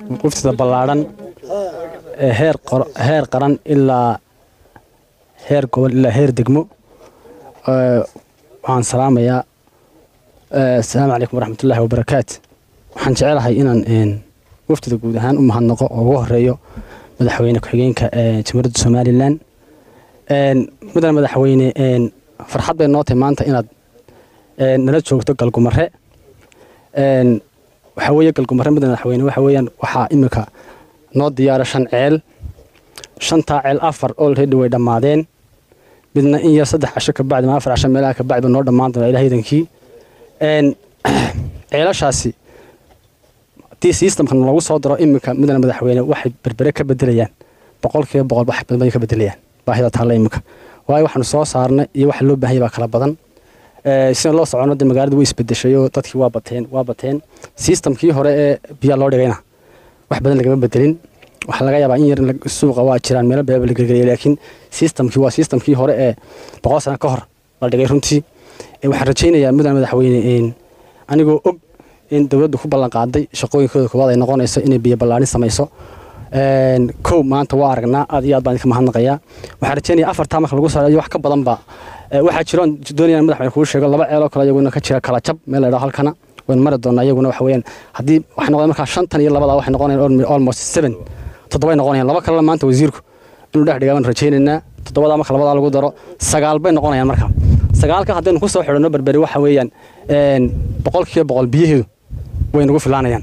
waftida ballaadhan ee heer heer qaran ilaa heer gobol ilaa heer degmo waxaan salaamayaa asalaamu calaykum waraxmatullaahi wabarakaatu waxaan jecelahay inaan waftida guud ahaan u mahadnaqo oo ugu horeeyo madaxweyne ku-xigeenka jamhuuriyadda somalilan mudane madaxweyne farxad bay noo tahay maanta inaad nala joogto galgumare waxaa weeye galgumare mudane madaxweyne waxa weeyaan waxaa iminka noo diyaara shan ceel shantaa ceel afar olready way dhammaadeen midna in yar saddex casho kabacdi ma afar casho meelaha kabacdi noo dhammaan doona ilaah idankii ceelashaasi haddii systemkan lagu soo daro iminka mudane madaxweyne waxay berbere ka bedelayaan boqolkiiba boqol wax badan bay ka bedelayaan baahida taalla iminka waayo waxaanu soo saarnay iyo waxa loo baahanya baa kala badan sida loo socono dee magaalada way isbedeshay oo dadkii waa bateen waa bateen systemkii hore ee biyaa loo dhigayna wax badan lagama bedelin waxaa laga yaabaa in yar suuqa waa jiraan meelo beeba la gelgeliyay laakiin systemkii waa systemkii hore ee boqol sano ka hor la dhigay runtii waxaan rajaynayaa mudane madaxweyne anigoo og in dowladdu ku ballan qaaday shaqooyinkooda koowaad ay noqonayso inay biyo ballaarin samayso kow maanta waa aragnaa aad iyo aad baan idinka mahadnaqayaa waxaan rajaynaya afartaa marka lagu saareeyo wax ka badanba waxaa jiroon doonayaan madaxweyne kuu sheego laba ceeloo kale iyaguna ka jira kala jab meel la yidhaho halkana waynu mari doonaa iyaguna waxa weeyaan haddii waxay noqdeen markaa shantan iyo labada waxay noqonayaan almost seven toddobay noqonayaan laba kalena maanta wasiirku inuu dhex dhigaa baan rajaynaynaa toddobadaa marka labadaa lagu daro sagaal bay noqonayaan marka sagaalka haddaynu ku soo xidhanno berberi waxa weeyaan boqolkiiba boqol biyaheedu way nagu filaanayaan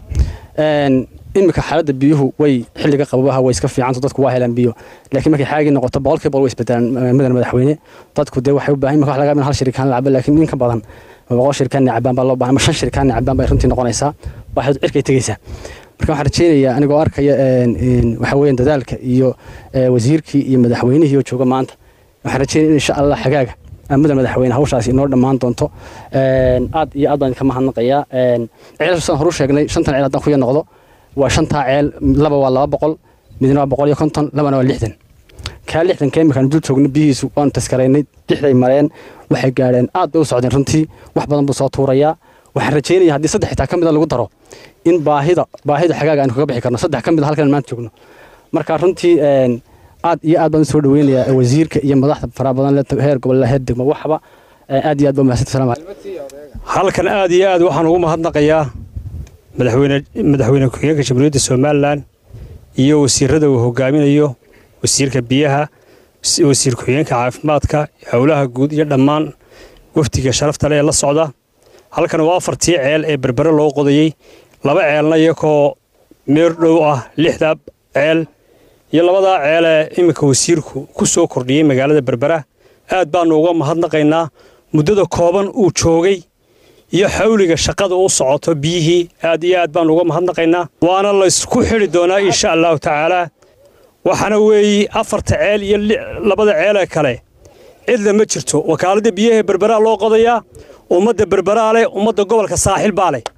iminka xaaladda biyuhu way xilliga qababaha way iska fiicanto dadku waa helaan biyo laakiin markay xaagii noqoto boqolkiiba boqol way isbedelaan mudane madaxweyne dadku dee waxay u baahan imika wax laga hal shirikaan la cabo laakiin in ka badan boqol shirikaan cabaan baa loo baahan ama shan shirikaan cabaan bay runtii noqonaysaa baahidu cirkay tegaysaa marka waxaan rajaynayaa anigoo arkaya waxa weeyaan dadaalka iyo wasiirkii iyo madaxweynihii oo jooga maanta waxaan rajaynaya in insha allah xagaaga mudane madaxweyne hawshaasi inoo dhammaan doonto aad iyo aad baan idinka mahadnaqayaa ceelashaan horu sheegnay shantan ceel haddaan kuya noqdo waa shantaa ceel laba waa laba boqol midna waa boqol iyo konton labana waa lixdan kaa lixdan keemikaan dul joogno biyihiisu waanu taskaraynay lixday mareen waxay gaadheen aad bay u socdeen runtii wax badan buu soo tuurayaa waxaan rajaynaya haddii saddex xitaa ka mida lagu daro in baahida baahida xagaaga aynu kaga bixi karno saddex ka mid a halkan maanta joogno marka runtii aad iyo aad baan u soo dhaweynayaa wasiirka iyo madaxda faraha badan le heer gobol heer degmo waxba aad iyo aad baa mahadsantahay salaam halkan aad iyo aad waxaan ugu mahadnaqayaa madaxweyne madaxweyne ku-xigeenka jamhuuriyadda somalilan iyo wasiirada uu hogaaminayo wasiirka biyaha wasiir ku-xigeenka caafimaadka howlaha guud iyo dhammaan wafdiga sharafta leh ee la socda halkan waa afartii ceel ee berbere loo qodayey laba ceelna iyakoo meer dhow ah lixda ceel iyo labadaa ceelee iminka wasiirku ku soo kordhiyey magaalada berbera aad baannu uga mahadnaqaynaa muddada kooban uu joogay iyo xawliga shaqada u socoto biyihii aad iyo aad baannu uga mahadnaqaynaa waana laysku xidhi doonaa insha allahu tacaalaa waxaana weeye afarta ceel iyo labada ceelee kale cidla ma jirto wakaaladda biyaha berberaa loo qodayaa ummadda berberaa leh ummadda gobolka saaxil baa leh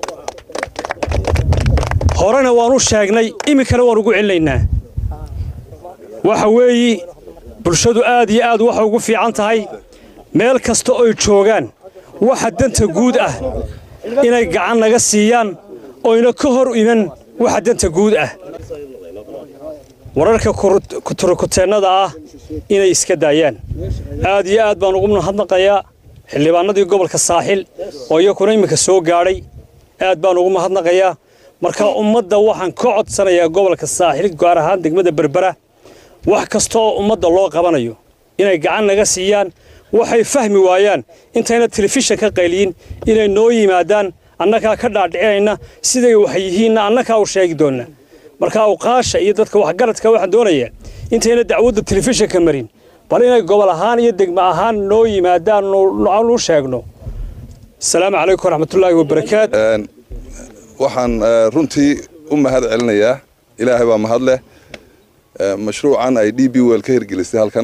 horena waan u sheegnay iminkana waan ugu celinaynaa waxa weeye bulshadu aad iyo aad waxay ugu fiican tahay meel kasta oy joogaan waxa danta guud ah inay gacan naga siiyaan oyna ka hor iman waxa danta guud ah wararka kuturukuteennada ah inay iska daayaan aad iyo aad baan ugu mahadnaqayaa xildhibaanadii gobolka saaxil oo iyakuna iminka soo gaadhay aad baan ugu mahadnaqayaa marka ummadda waxaan ka codsanayaa gobolka saaxil gaar ahaan degmada berbera wax kasta oo ummadda loo qabanayo inay gacan naga siiyaan waxay fahmi waayaan intayna telefishan ka qayliyin inay noo yimaadaan annagaa ka dhaadhicinayna siday wax yihiinna annagaa u sheegi doonna marka awqaasha iyo dadka waxgaradka waxaan doonayaa intayna dacwadda telefishanka marin bal inay gobol ahaan iyo degmo ahaan noo yimaadaan nu sheegno asalaamu calaykum waraxmatullaahi wabarakaat waxaan runtii u mahad celinayaa ilaahay baa mahad leh mashruucan ay d b wel ka hirgelisay halkan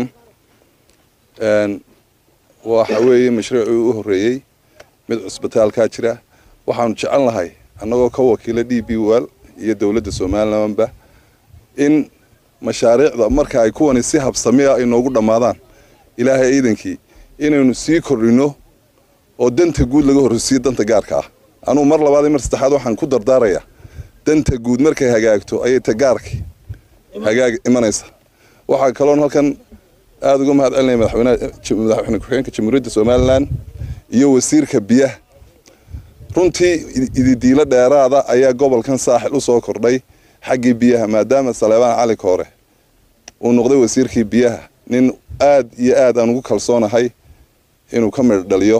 waxa weeye mashruucii u horreeyey mid cusbitaalkaa jira waxaanu jecel lahay annagoo ka wakiila d b wel iyo dowladda somalilanba in mashaariicda marka ay kuwani si habsamiya ay noogu dhammaadaan ilaahay ciidankii inaynu sii kordhinno oo danta guud laga horreysiiyo danta gaarka ah anugu mar labaad iyo mar saddexaad waxaan ku dardaarayaa danta guud markay hagaagto ayay tagaarkii hagaag imanaysa waxaa kaloon halkan aada uga mahad celinaya madaxweyne ku-xigeenka jamhuuriyadda somalilan iyo wasiirka biyaha runtii ididiilo dheeraada ayaa gobolkan saaxil u soo kordhay xaggii biyaha maadaama saleebaan cali koore uu noqday wasiirkii biyaha nin aad iyo aad aan ugu kalsoonahay inuu ka midh dhaliyo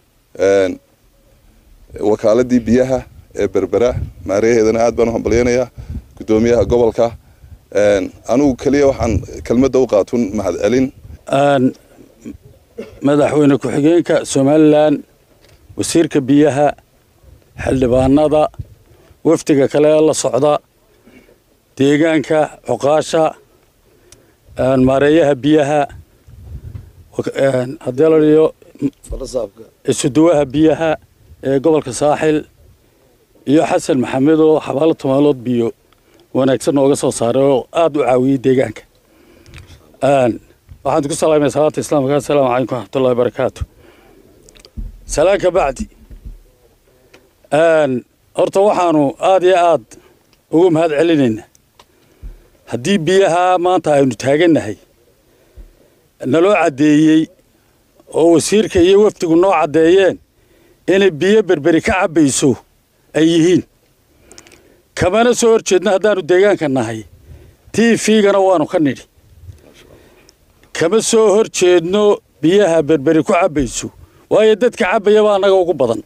wakaaladii biyaha ee berbera maarayaheedana aad baan u hambalyanayaa guddoomiyaha gobolka anigu keliya waxaan kelmadda u qaatun mahad celin madaxweyne ku-xigeenka somalilan wasiirka biyaha xildhibaanada wafdiga kale ee la socda deegaanka cuqaasha maareeyaha biyaha haddii la dhiyo isuduwaha biyaha ee gobolka saaxil iyo xasan maxamed oo xabaalo tumaalood biyo wanaagsan nooga soo saaray oo aada u caawiyey deegaanka waxaan ku salaamaya salaanta islaamka assalaamu calaykum waraxmatullahi barakaatu salaan ka bacdi horta waxaanu aada iyo aad ugu mahad celinaynaa haddii biyaha maanta aynu taagannahay naloo caddeeyey oo wasiirka iyo wafdigu noo caddeeyeen inay biyo berberi ka cabbayso ay yihiin kamana soo hor jeedno haddaannu deegaanka nahay t v-gana waanu ka nidhi kama soo hor jeedno biyaha berberi ku cabbayso waayo dadka cabbaya baa annaga ugu badan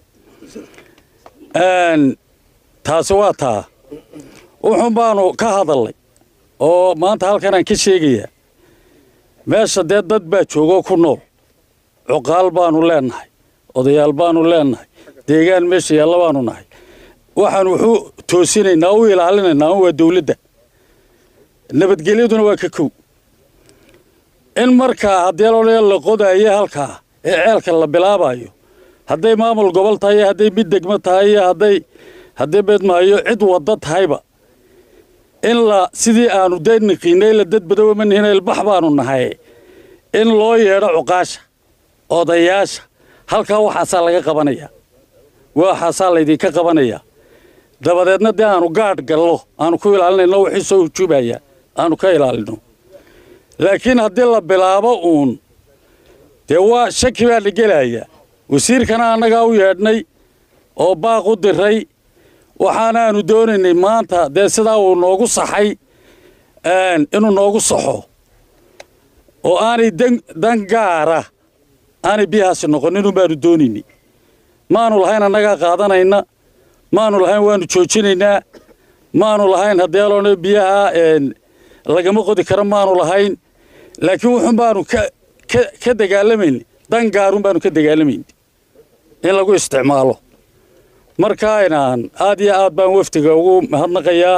taasi waa taa wuxuun baanu ka hadalnay oo maanta halkanaan ka sheegayaa meesha dee dad baa joogoo ku nool cuqaal baanu leennahay odayaal baanu leennahay deegaan meesha yaalla baanu nahay waxaan wuxuu toosinaynaa u ilaalinaynaa waa dawladda nabadgelyaduna waa ka kow in markaa haddii lolaya la qodayo halkaa ee ceelka la bilaabayo hadday maamul gobol tahay iyo hadday mid degmo tahay iyo hadday hadday beedmaayo cid wadda tahayba in la sidii aanu dee niqiinay la dad badowa ma nihin ilbax baanu nahay in loo yeedho cuqaasha odayaasha halkaa waxaasaa laga qabanayaa waxaasaa laydinka qabanayaa dabadeedna dee aanu gaadh gallo aanu ku ilaalinayno wixii soo hujuubaya aanu ka ilaalino laakiin haddii la bilaabo uun dee waa shaki baa la gelaya wasiirkana annagaa u yeedhnay oo baaq u diray waxaanaanu doonaynay maanta dee sidaa uu noogu saxay inuu noogu saxo oo aanay dan gaara aanay biyahaasi noqonin un baanu doonaynay maanu lahayn annagaa qaadanayna maanu lahayn waanu joojinaynaa maanu lahayn haddii aloona biyaha lagama qodi karo maanu lahayn laakiin wuxun baanu ka dagaalamayn dan gaarun baanu ka dagaalamayn in lagu isticmaalo markaynaan aad iyo aad baan wafdiga ugu mahadnaqayaa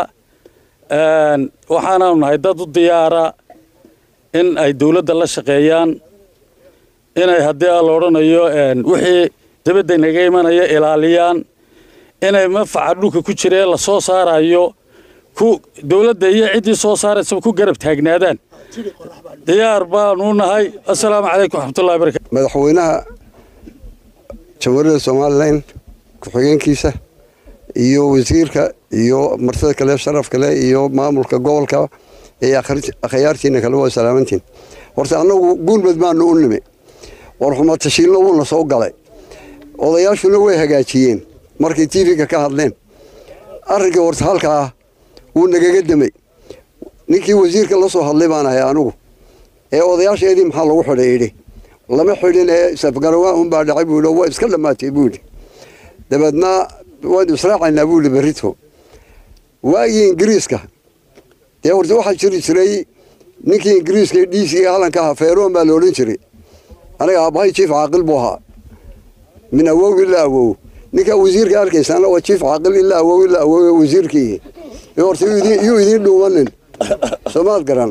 waxaanaanu nahay dad u diyaara in ay dawladda la shaqeeyaan inay haddii la odhanayo wixii dabadda naga imanaya ilaaliyaan inay manfaca dhulka ku jira ee la soo saarayo ku dawladda iyo ciddii soo saaraysaba ku garab taagnaadaan diyaar baanu nahay assalaamu calaykum waxmatullahi barakatu madaxweynaha jamhuuriyadda somalilan ku-xigeenkiisa iyo wasiirka iyo martida kale sharaf kale iyo maamulka gobolka iyo akhyaartiina kale waa salaamantiin horta annagu guulmad baanu u nimi warxumatashiilna wuuna soo galay odayaashuna way hagaajiyeen markay tv-ga ka hadleen arrinkii horta halkaa wuu nagaga demay ninkii wasiirka la soo hadlay baan ahay anigu ee odayaasheedii maxaa lagu xidhay idhi lama xidhin ee safgarawaa unbaa dhacay buu waa iska dhammaatay buu yidhi dabeedna waynu israacaynaa buu yidhi berrito waagii ingiriiska dee horta waxaa jiri jiray ninkii ingiriiska ee dhiisiga halanka ahaa feeroon baa la odhan jiray aniga aabbahay jiif caaqil buu ahaa min awow ilaa awow ninkaa wasiirka arkaysaana waa jiif caaqil ilaa awow ilaa awow wasiirkii horta yuu idiin dhuumanin soomaad garan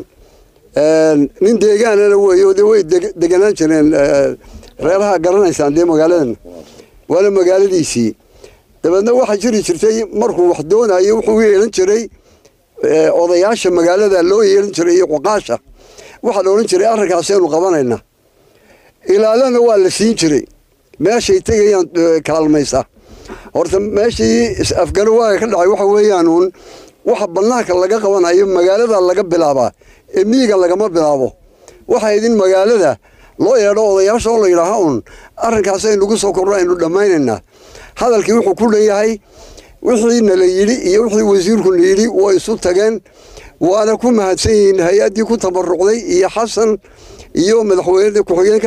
nin deegaanana weeyo de way deganaan jireen reeraha garanaysaan dee magaaladan waana magaaladiisii dabeedna waxaa jiri jirtay markuu wax doonayo wuxuu yeelan jiray odayaasha magaalada loo yeelan jiray iyo cuqaasha waxaa la odhan jiray arrinkaasaynu qabanayna ilaalana waa la siin jiray meeshay tegayaan kaalmaysa horta meeshii is-afgarawaaga ka dhacay waxa weeyaan uun waxa bannaanka laga qabanayo magaalada laga bilaabaa ee miyiga lagama bilaabo waxay idin magaalada loo yeedho odayaasha oo la yidhaaha uun arrinkaas aynugu soo korno aynu dhammaynaynaa hadalkii wuxuu ku dhan yahay wixii nala yidhi iyo wixii wasiirkuna yidhi way isu tageen waana ku mahadsan yihiin hay-addii ku tabarucday iyo xasan iyo madaxweyne ku-xigeenka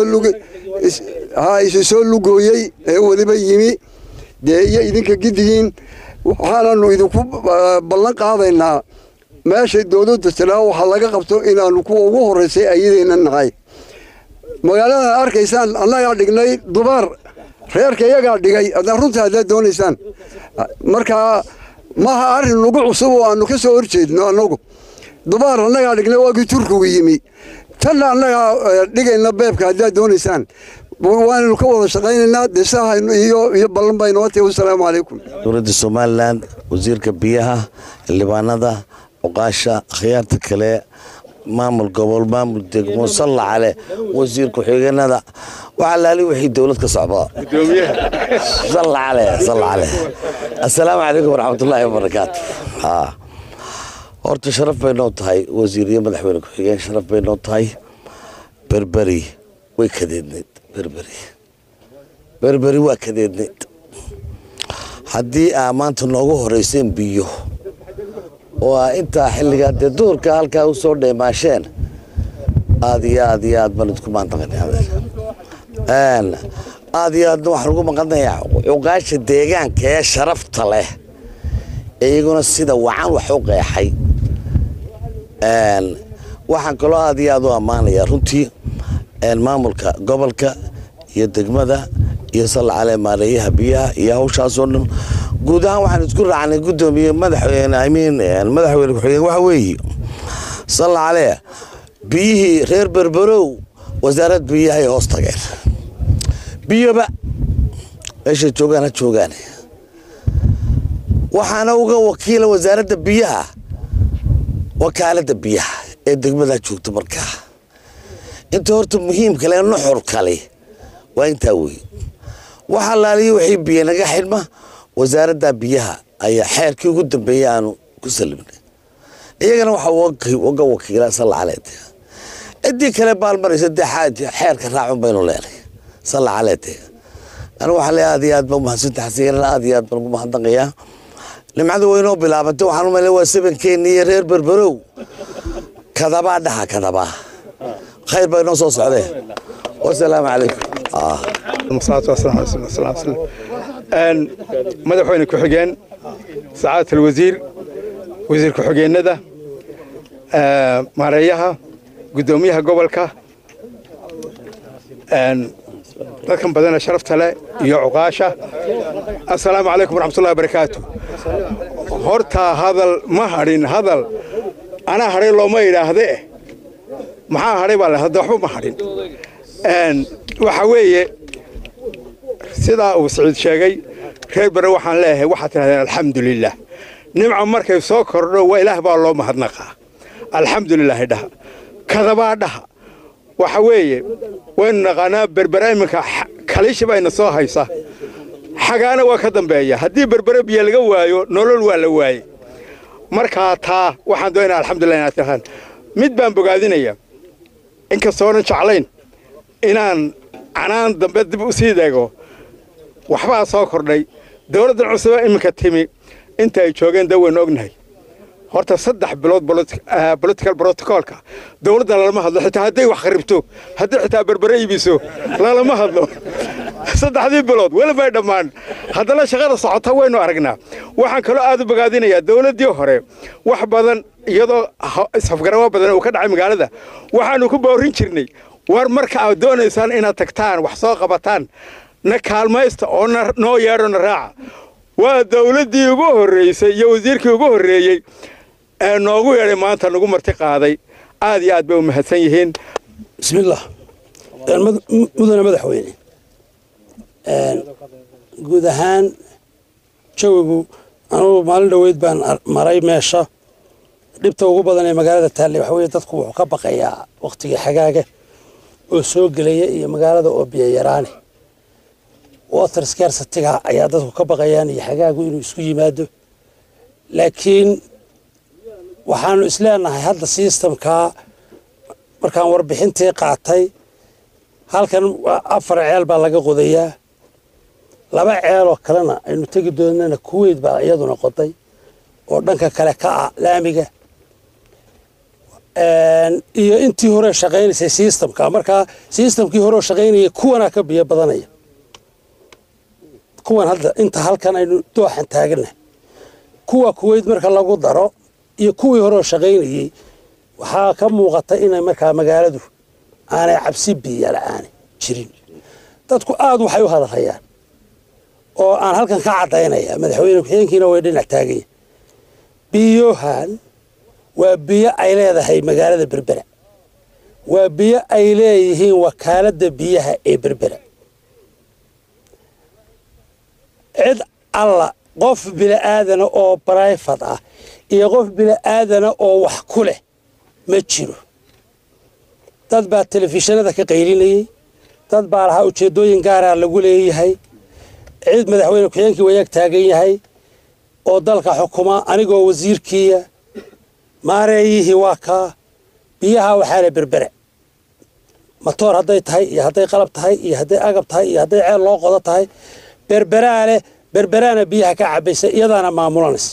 isu soo lugooyey ee weliba yimi dee iyo idinka gidigiin waxaananu idinku ballan qaadaynaa meeshay dowladda tiraa waxaa laga qabto inaanu kuwa ugu horraysay ayadayna nahay magaaladan arkaysaan annagaa dhignay dubaar reerka iyagaa dhigay adnaa runta haddaad doonaysaan markaa maaha arrin nagu cusub oo aanu ka soo horjeedno annagu dubaar annagaa dhignay waagii turkigu yimi tanna annagaa dhigayna beebka haddaad doonaysaan waanaynu ka wada shaqaynaynaa desaahaynu iyo iyo ballan baa inoo tahay wasalaamu calaykum dowladda somalilan wasiirka biyaha xildhibaanada cuqaasha akhyaarta kale maamul gobol maamul degmo salla cale wasiir ku-xigeenada waxaa laali wixii dowlad ka socda salla cale salla cale assalaamu calaykum waraxmatullaahi wabarakaatu haa horta sharaf bay noo tahay wasiir iyo madaxweyne ku-xigeen sharaf bay noo tahay berberi way kadeedneyd berberi berberi waa kadeedneyd haddii aa maanta noogu horeyseen biyo oo aa intaa xilligaa dee duurka halkaa u soo dheemaasheen aad iyo aad iyo aad baan idku maantaqan aad iyo aadna waxaan ugu maqanayaa cuqaasha deegaanka ee sharafta leh ee iyaguna sida wacan wax u qeexay waxaan kaloo aad iyo aad u ammaanayaa runtii maamulka gobolka iyo degmada iyo sallacale maareeyaha biyaha iyo hawshaasoo dhan guud ahaan waxaan isku raacnay guddoomiye madaxweyne amiin madaxweyne ku-xigeen waxa weeye sallacale biyihii reer berberow wasaarad biyahay hoos tageen biyoba meeshay joogaan ha joogaan waxaana uga wakiila wasaaradda biyaha wakaaladda biyaha ee degmada joogta markaa inta horta muhiimkale nuxur kale waa intaa wey waxaa laaliya wixii biyo naga xidhma wasaaradda biyaha ayaa xeerkii ugu dambeeyey aanu ku salimnay iyagana waxaa uga wakiila sallacaleed ciddii kale baalmaraysa dee xeerka raacun baynu leenay sallacaleed anigu waxaa leeyahay aad iyo aad baan umahadsanta xasiirana aad iyo aad baan ugu mahadnaqayaa nimcada waynoo bilaabatay waxaan umalay waa sabankeeni iyo reer berberow kadabaa dhaha kadabaa khayr baa inoo soo socdee wasalaamu calaykum madaxweyne ku-xigeen sacaadata alwasiir wasiir ku-xigeenada maareeyaha guddoomiyaha gobolka dadkan badana sharafta leh iyo cuqaasha assalaamu calaykum waraxmatullahi barakaatu hortaa hadal ma hadhin hadal anaa hadhay looma idhaahde maxaa hadhay baa le hadda waxba ma hadhin waxa weeye sidaa uu siciid sheegay reer bare waxaan leeyahay waxaad tidhahdeen alxamdulilah nimca markay soo kordho waa ilaah baa loo mahadnaqaa alxamdulilaahi dhaha kadabaa dhaha waxa weeye waynu naqaanaa berbere iminka kaliishi bayna soo haysa xagaana waa ka dambeeya haddii berbere biyo laga waayo nolol waa la waaye markaa taa waxaan doonaa alxamdulilah inaad tirahdaan mid baan bogaadinaya inkastoonan jeclayn inaan canaan dambe dib u sii deego waxbaa soo kordhay dowladdan cusube iminka timi inta ay joogeen da waynu ognahay horta saddex bilood political protocolka dowladda lalama hadlo xitaa hadday wax kharibto hadday xitaa berbere iibiso lalama hadlo saddexdii bilood welibay dhammaan haddana shaqada socota waynu aragnaa waxaan kaloo aad u bogaadinayaa dowladdii hore wax badan iyadoo isafgarawo badan uu ka dhacay magaalada waxaanu ku boorin jirnay war marka aad doonaysaan inaad tagtaan wax soo qabataan na kaalmaysta oo noo yeedho na raaca waa dowladdii ugu horraysay iyo wasiirkii ugu horreeyey ee noogu yeedhay maanta nagu marti qaaday aad iyo aad bay u mahadsan yihiin bismillaah mudane madaxweyne guud ahaan jawigu anugu maalin dhoweyd baan maray meesha dhibta ugu badan ee magaalada taalley waxa weye dadku wuxuu ka baqayaa wakhtigii xagaaga oo soo gelaya iyo magaalada oo biyo yaraane water scarcity-ga ayaa dadku ka baqayaan iyo xagaagu inuu isku yimaado laakiin waxaanu isleenahay hadda systemkaa markaan warbixintii qaatay halkan afar ceel baa laga qodayaa laba ceeloo kalena aynu tegi doonana kuweyt baa iyaduna qoday oo dhanka kale ka ah laamiga iyo intii hore shaqaynaysay systemka markaa systemkii hore shaqaynayay kuwanaa ka biyo badanaya kuwan hadda inta halkan aynu dooxan taaganahay kuwa kuweyt marka lagu daro iyo kuwii hore shaqaynayey waxaa ka muuqata inay markaa magaaladu aanay cabsi biyo la-aani jirin dadku aada waxay u hadalhayaan oo aan halkan ka caddaynaya madaxweyne ku-xigeenkiina way dhinac taaganya biyohan waa biyo ay leedahay magaalada berbera waa biyo ay leeyihiin wakaaladda biyaha ee berbera cid alla qof bili'aadana oo brifat ah iyo qof bili'aadana oo wax ku leh ma jiro dad baa telefishinada ka qaylinayey dad baa lahaa ujeeddooyin gaaraa lagu leeyahay cid madaxweyne ku-xigeenkii wayaag taagan yahay oo dalka xukuma anigoo wasiirkiiya maareeyihii waa kaa biyaha waxaa le berbere matoor hadday tahay iyo hadday qalab tahay iyo hadday agab tahay iyo hadday ceel loo qodo tahay berberaa leh berberaana biyaha ka cabaysa iyadaana maamulanaysa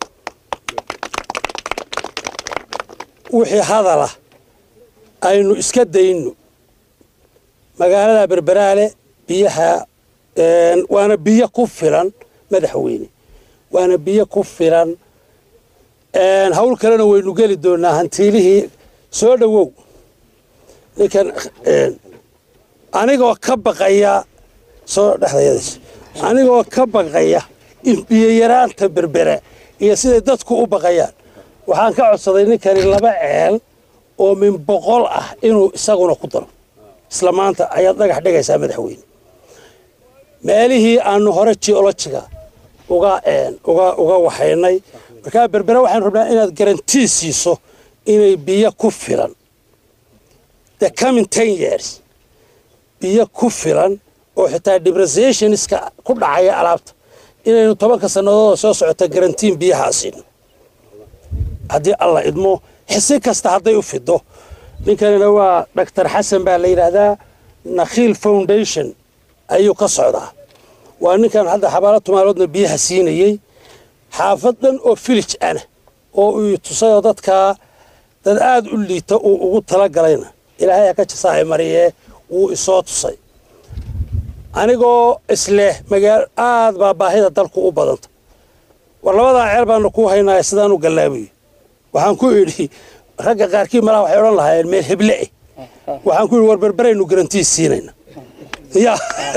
wixii hadala aynu iska dayno magaalada berberaale biyaha waana biyo ku filan madaxweyne waana biyo ku filan hawl kalena waynu geli doonaa hantiilihii soo dhowow ninkan anigoo ka baqaya soo dhexdayadis anigoo ka baqaya in biyoyaraanta berbera iyo siday dadku u baqayaan waxaan ka codsaday ninkani laba ceel oo min boqol ah inuu isaguna ku daro isla maanta ayaad dhagax dhigaysaa madaxweyne meelihii aanu hore geologiga uga uga uga waxaynay markaa berbere waxaanu rabnaa inaad garantii siiso inay biyo ku filan the coming ten years biyo ku filan oo xitaa depreciationska ku dhacaya alaabta inaynu tobanka sannadood soo socota garantiin biyahaa siino haddii alla idmo xisi kasta hadday u fido ninkanina waa doctor xasan baa la yidhaahdaa nakhiil foundation ayuu ka socdaa waa ninkan hadda xabaalo tumaaloodna biyaha siinayey xaafad dhan oo filij ana oo uu tusayoo dadkaa dad aada u liita uu ugu talagalayna ilaahay ha ka jasaahay mariyee wuu isoo tusay anigoo isleh magaalo aad baa baahida dalku u badanta war labadaa ceel baanu kuu haynaya sidaan u gallaabayo waxaan ku idhi ragga qaarkii malaha waxay odhan lahaayeen meel heble eh waxaan ku idhi war berberaynu garantii siinayna ya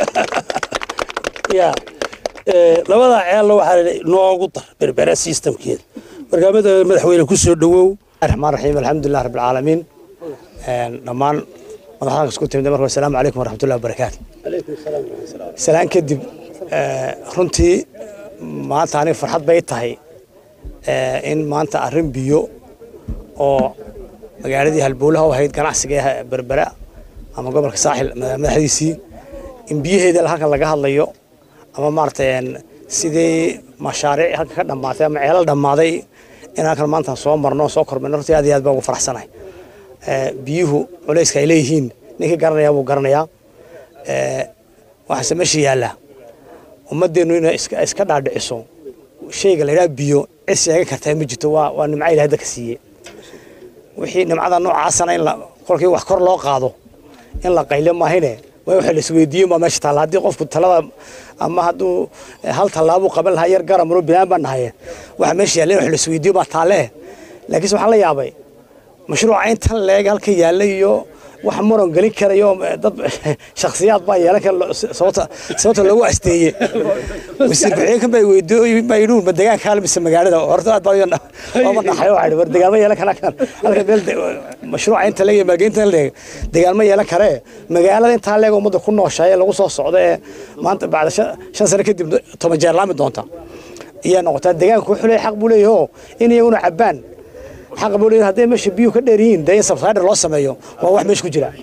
ya labadaa ceelna waxaa la noogu dar berbera systemkeeda markaa madaxweyne ku soo dhowow الرحمن الرحيم الحمد لله رب العالمين dhammaan madaxdan isku timid marka assalaamu calaykum waraxmatullahi wabarakaatu salaan kadib runtii maanta aniga farxad bay tahay in maanta arrin biyo oo magaaladii halbowlaha u ahayd ganacsiga ee berbera ama gobolka saaxil madaxdiisii in biyaheeda halkan laga hadlayo ama maaragtay sidii mashaariic halkan ka dhammaatay ama ceelal dhammaaday in halkan maanta soo marno soo kormayno runtii aad iyo aad baa ugu faraxsanahay biyuhu culayska ay leeyihiin ninkii garanayaa buu garanayaa waxaase meesha yaalla ummadeennu inay iska dhaadhiciso shayga la yidhaha biyo cid sheegan kartaa ma jirto waa waa nimco ilahay dadka siiyey wixii nimcada noocaasana in la kolkii wax kor loo qaado in la qaylo maahine waa waxa la isweydiiyo baa meesha taalla haddii qofku talada ama hadduu hal tallaabuu qaban lahaa yar garamuro binaan baan nahaye waxa meesha yaalla in wax la isweydiiyo baa taalle laakiinse waxaan la yaabay mashruuca intan leeg halka yaalla iyo wax muran gelin karayo dad shakhsiyaad baa yeelan kara sababta sababta loogu asteeye wasiir ku-xigeenkan baa weydiiyey baa yidhi ma deegaanka hal mise magaalada horta aad baa ooma dhaxay waxaa yidhi war deegaanma yeelan kara kan halka meel mashruuca inta leeg iyo maalgelinta leeg deegaanma yeelan karee magaalada intaa leeg ummadda ku nooshahay ee lagu soo socda ee maanta bacda shan sano kadib toban jeer laami doonta iyaa noqotaa deegaanka wuxuu leeyahay xaq buu leeyahay oo in iyaguna cabbaan xaq buu leeyahay hadday meesha biyuhu ka dheer yihiin dee in subsider loo sameeyo waa wax meesha ku jira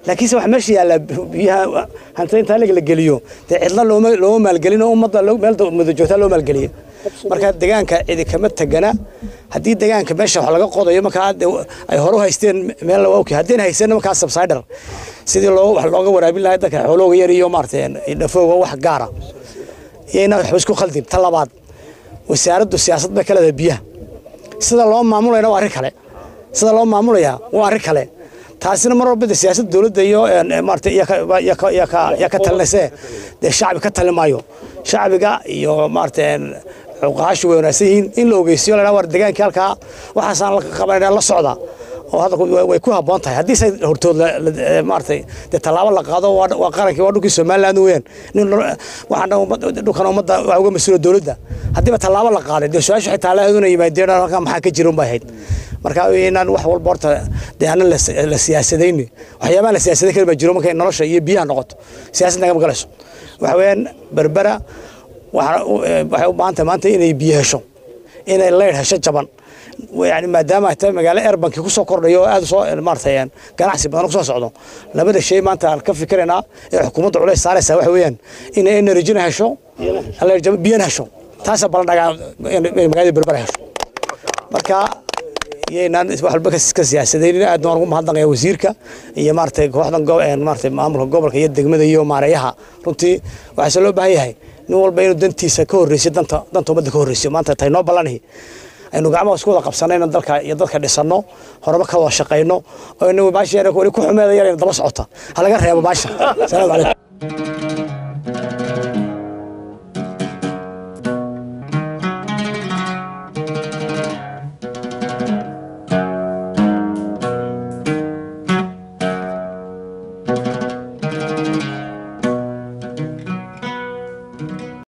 laakiinse waxa meesha yaallaa biyaha hantida intaa la geliyo dee cidla looma looma maalgelin oo ummadda meel muddo joogtaa loo maalgeliyo marka deegaanka cidi kama tegana haddii deegaanka meesha wax laga qodayo markaa ay hore u haysteen meel waa okay haddeen haysan markaa subsider sidii loo wax looga waraabin lahaa dadka xoolooga yar iyo maaragtay dhafooga wax gaara iyayna waxba isku khaldin ta labaad wasaaraddu siyaasad bay ka leedahay biyaha sida loo maamulayna waa arrin kale sida loo maamulayaa waa arrin kale taasina mar walba de siyaasadda dowladda iyo maarata yaa ka talinayse dee shacbi ka talin maayo shacbiga iyo maarata cuqaashu way wanaagsan yihiin in la ogeysiyo la war degaankii halkaa waxaasaan la qabanayna la socda oo hadda way ku habboon tahay haddii se hortood maaratay dee tallaabo la qaado waa qarankii waa dhulkii somaliland weeyaan nin waxaan dhulkan ummadda waa uga mas-uula dowladda haddiiba tallaabo la qaaday dee su-aashu xitaa lahayduna yimaadeen halkan maxaa ka jira unbay ahayd marka inaan wax walba horta dee aanan la siyaasadayni waxyaabaha la siyaasadayn kari baa jiro markay nolosha iyo biyaha noqoto siyaasad nagama galayso waxa weeyaan berbera waxay u baahan tahay maanta inay biyo hesho inay leydh hesho jaban yani maadaama ay tahay magaalo airbanki kusoo kordhayo oo aad soo maaratay ganacsi badan kusoo socdo labada shay maanta aan ka fikiraynaa ee xukuumadda culays saaraysaa waxa weeyaan inay energyna hesho biyana hesho taasa balandhagaa magaalada berbera hesho marka iyaynaan wax walba ka siyaasadaynin aad baan ugu mahadnaqaya wasiirka iyo maaratay kooxdan maaratay maamulka gobolka iyo degmada iyo maareeyaha runtii waxaase loo baahan yahay nin walba inuu dantiisa ka horreysiyo danta danta ummadda ka horreysiyo maanta tay noo ballanahi aynu gacmaha isku wada qabsanayno dalka iyo dadka dhisanno horeba ka wada shaqayno oo inagu baasha weli ku xumeeda yar daba socota ha laga reebo baasha salaamu calaykum